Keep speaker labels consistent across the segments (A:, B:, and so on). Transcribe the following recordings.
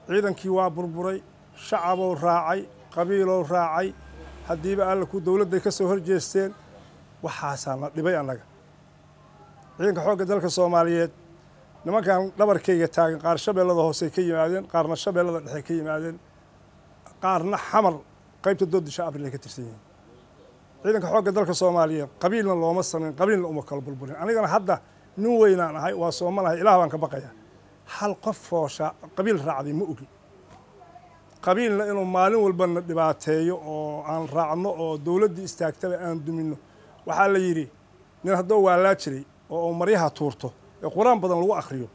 A: ciidankii waa burburay shacabou raacay qabiilow raacay haddiiba alla ku dowladday ka soo horjeesteen waxaasaa na dhibay annaga ciidanka xoogga dalka soomaaliyeed nimankan dhabarkayga taagan qaar shabeellada hoosey ka yimaadeen qaarna shabeellada dhexe ka yimaadeen qaarna xamar qaybta doodisha abril ay ka tirsan yihiin ciidanka xoogga dalka soomaaliyeed qabiilna looma samayn qabiilna uma kala burburin anigana hadda nin weynaan ahay waa soomanahay ilaah baan ka baqaya hal qof foosha qabiil raacday ma ogi qabiilna inuu maalin walbana dhibaateeyo oo aan raacno oo dowladdii istaagtaba aan duminno waxaa la yidhi nin haddoo waalaa jiray oo maryaha tuurto ee qur-aan badan lagu akhriyo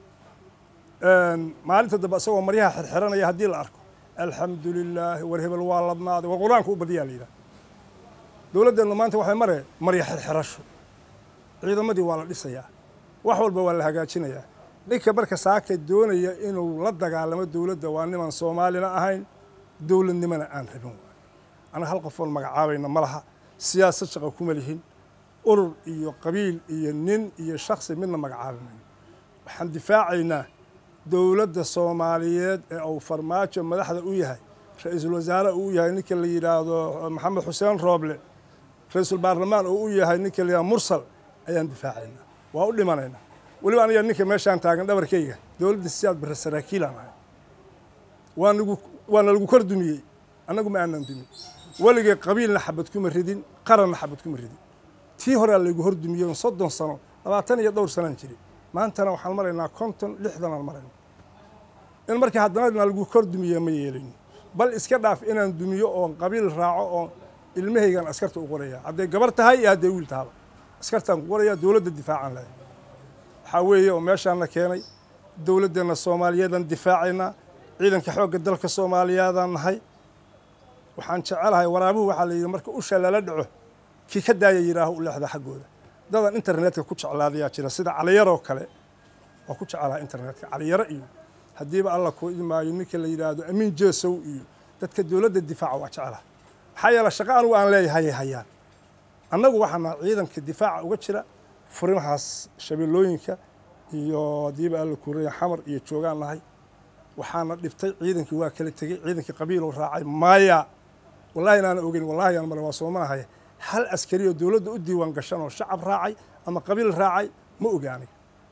A: maalinta dambe isagoo maryaha xirxiranaya haddii la arko alxamdu lilaahi war hebel waa ladnaaday war qur-aanka u badiyaa la yidhaha dowladdeennu maanta waxay mare marya xirxirasho ciidamadii waa la dhisayaa wax walba waa la hagaajinayaa ninka marka saaka doonaya inuu la dagaalamo dowladda waa niman soomaalina ahayn dowladnimona aan rabin waay anaga hal qofoon magacaabayna ma laha siyaasad shaqa kuma lihin urur iyo qabiil iyo nin iyo shaksi midna magacaabi mayno waxaan difaacaynaa dowladda soomaaliyeed ee uu farmaajo madaxda u yahay ra-iisul wasaare uu u yahay ninka la yidhaahdo maxamed xuseen rooble ra-iisul baarlamaan uu u yahay ninka la yidhahdo mursal ayaan difaacaynaa waa u dhimanaynaa weliba aniga ninka meeshaan taagan dhabarkayga dowladda siyaad barre saraakiilaan ahay waa nagu waana lagu kor dumiyey annagu ma aanan dumin weligay qabiilna xabad kuma ridin qaranna xabad kuma ridin tii horea laygu hor dumiyey soddon sano labaatan iyo dhowr sanaan jiri maantana waxaan maraynaa konton lixdanaan marayna in markii haddana lagu kor dumiye ma yeelayno bal iska dhaaf inaan dumiyo oon qabiil raaco oo ilmahaygan askarta u qoraya hadday gabar tahay iyo hadday wiil tahaba askartaan ku qoraya dowladda difaacan lahay waxaa weeye oo meeshaana keenay dowladdeenna soomaaliyeedaan difaacaynaa ciidanka xoogga dalka soomaaliyeedaan nahay waxaan jecelahay waraabuhu waxaa la yidhi marka usha lala dhaco kii ka daaya yidhaaho u leexda xaggooda dadan internetka ku jeclaadayaa jira sida caliyaroo kale waa ku jecelaha internetka caliyaro iyo haddiiba alla kuu idmaayo ninka la yidhaahdo amiin jeesow iyo dadka dowladda difaaca waa jecelaha maxaa yeele shaqo anugu aan leeyahay hayaan annagu waxaana ciidanka difaaca uga jira furimahaas shabeellooyinka iyo haddiiba alla kuuraya xamar iyo joogaan nahay waxaana dhibtay ciidankii waa kala tegey ciidankii qabiiluu raacay maya wallahi inaana ogeyn wallahi aan mare waa soomanahay hal askari oo dowladda u diiwaan gashan oo shacab raacay ama qabiil raacay ma ogaanay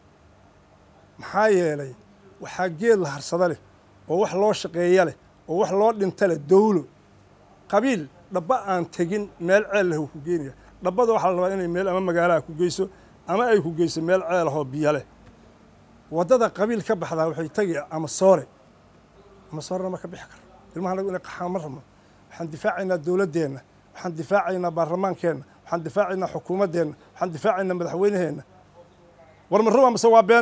A: maxaa yeelay waxaa geed la harsada leh oo wax loo shaqeeya leh oo wax loo dhinta leh dowlo qabiil dhabba aan tegin meel ceel leh uu ku geenaya dhabbada waxaa la rabaa inay meel ama magaalaha ku geyso ama ay ku geyso meel ceel ahoo biyo leh waddada qabiil ka baxdaa waxay tegi ama soore ama soorena ma ka bixi karo ilmaha anagu inay qaxaan ma rabno waxaan difaacaynaa dowladdeenna waxaan difaacaynaa baarlamaankeenna waxaan difaacaynaa xukuumaddeenna waxaan difaacaynaa madaxweyneheenna war ma ruba mase waa been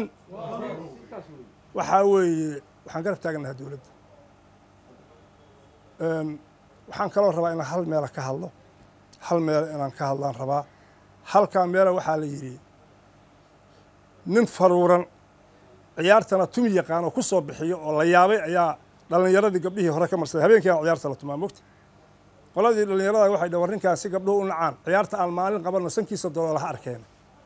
A: waxaa weeye waxaan garab taaganaha dowladda waxaan kaloo rabaa inaan hal meela ka hadlo hal meela inaan ka hadlaan rabaa halkaa meela waxaa la yidhi nin faruuran ciyaartana tumi yaqaan oo ku soo bixiyo oo la yaabay ayaa dhallinyaradii gabdhihii hore ka marsaday habeenkiina ciyaarta la tumaa mogta qoladii dhallinyarada waxay dha war ninkaasi gabdhuhu u nacaan ciyaarta aan maalin qabanno sankiisa doloolaha arkeen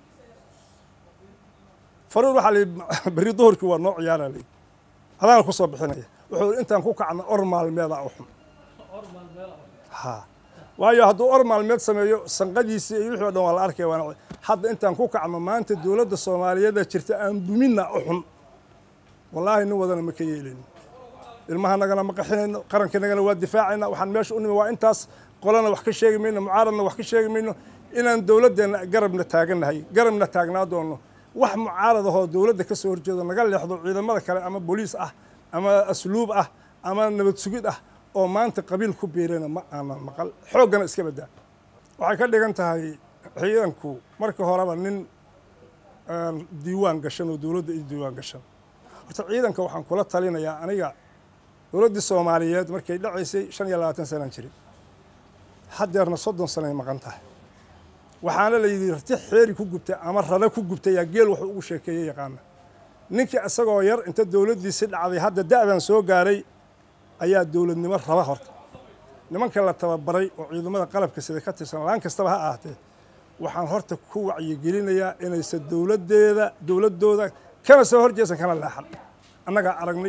A: faruur waxaa layihi berri duhurkii waa noo ciyaara layihi adaana ku soo bixinaya wuxuu intaan ku kacna or maalmeeda u xun ha waayo hadduu or maalmeed sameeyo sanqadiisii iyo wixii o dhan waa la arkaya waana hadda intaan ku kacno maanta dowladda soomaaliyeeda jirta aan duminna u xun wallaahi nin wadana ma ka yeelayno ilmahanagana ma qaxinayno qarankanagana waa difaacayna waxaan meesha u nimi waa intaas qolana wax ka sheegi mayno mucaaradna wax ka sheegi mayno inaan dowladdeenna garabna taagannahay garabna taagnaa doonno wax mucaarad ahoo dowladda ka soo horjeedo naga leexdo ciidamada kale ama booliis ah ama asluub ah ama nabad sugid ah oo maanta qabiil ku biirana ma aanan maqal xooggana iska baddaa waxay ka dhigan tahay ciidanku markii horeba nin diiwaan gashan oo dowladda i diiwaan gashan horta ciidanka waxaan kula talinayaa aniga dowladdii soomaaliyeed markay dhacaysay shan iyo labaatan sanaan jirin haddeerna soddon sanay maqan tahay waxaana la yidhi rati xeeri ku gubtay ama rada ku gubtay yaa geel wuxuu ugu sheekeeyey yaqaana ninkii isagoo yar inta dowladdiisi dhacday hadda da'dan soo gaaray ayaa dowladnimo raba horta nimanka la tababaray oo ciidamada qalabka sida ka tirsan laan kastaba ha ahaatee waxaan horta ku wacyigelinayaa inaysan dowladdeeda dowladdooda kana soo horjeesan kana leexan annagaa aragnay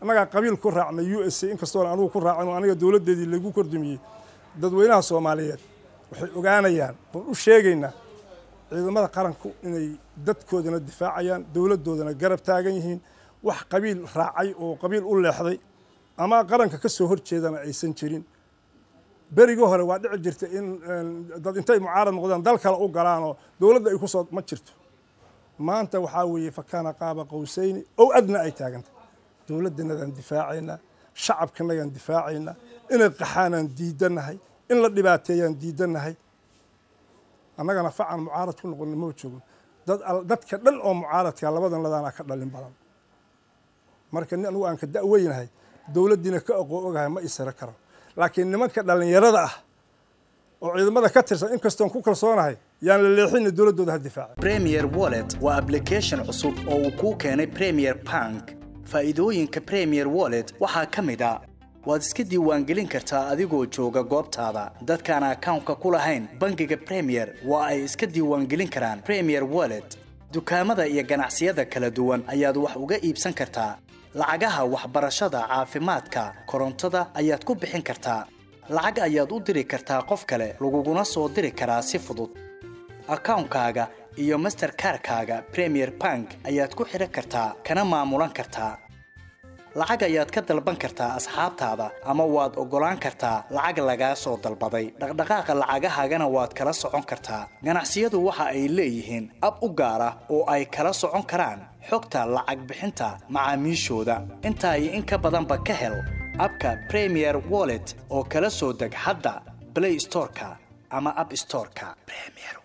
A: annagaa qabiil ku raacnay u s a inkastoona anugu ku raacin oo aniga dowladdeedii lagu kordumiyey dadweynaha soomaaliyeed waxay ogaanayaan oon u sheegaynaa ciidamada qaranku inay dadkoodana difaacayaan dowladdoodana garab taagan yihiin wax qabiil raacay oo qabiil u leexday ama qaranka ka soo horjeedana aysan jirin berigii hore waa dhici jirta in dad intay mucaarad noqdaan dal kale u galaanoo dowladda ay ku soo ma jirto maanta waxaa weeye fakaana qaaba qowsayni ow adna ay taaganta dowladdanadaan difaacaynaa shacabkanagaan difaacaynaa inay qaxaanaan diidannahay in la dhibaateeyaan diidannahay annagana facan mucaarad ku noqon maba joogno dadka dhan oo mucaaradka labadan ladaanaa ka dhalin badan marka nin anugu aan ka da'weynahay dowladdiina ka aqoo ogahay ma isira karo laakiin nimanka dhallinyarada ah oo ciidamada ka tirsan inkastoon ku kalsoonahay yaan la leexina dowladdooda ha difaaca
B: premier wallet waa application cusub oo uu kuu keenay premier bank faa'iidooyinka premier wallet waxaa ka mid a waad iska diiwaangelin kartaa adigoo jooga goobtaada dadkaan akawnka ku lahayn bangiga premier waa ay iska diiwaangelin karaan premier wallet dukaamada iyo ganacsiyada kala duwan ayaad wax uga iibsan kartaa lacagaha waxbarashada caafimaadka korontada ayaad ku bixin kartaa lacag ayaad u diri kartaa qof kale laguguna soo diri karaa si fudud akawnkaaga iyo masterkarkaaga premier bank ayaad ku xidhan kartaa kana maamulan kartaa lacag ayaad ka dalban kartaa asxaabtaada ama waad oggolaan kartaa lacag lagaa soo dalbaday dhaqdhaqaaqa lacagahaagana waad kala socon kartaa ganacsiyadu waxa ay leeyihiin ab u gaar ah oo ay kala socon karaan xogta lacag bixinta macaamiishooda intaa iyo in ka badanba ka hel abka premier wallet oo kala soo deg hadda blay storeka ama ab storeka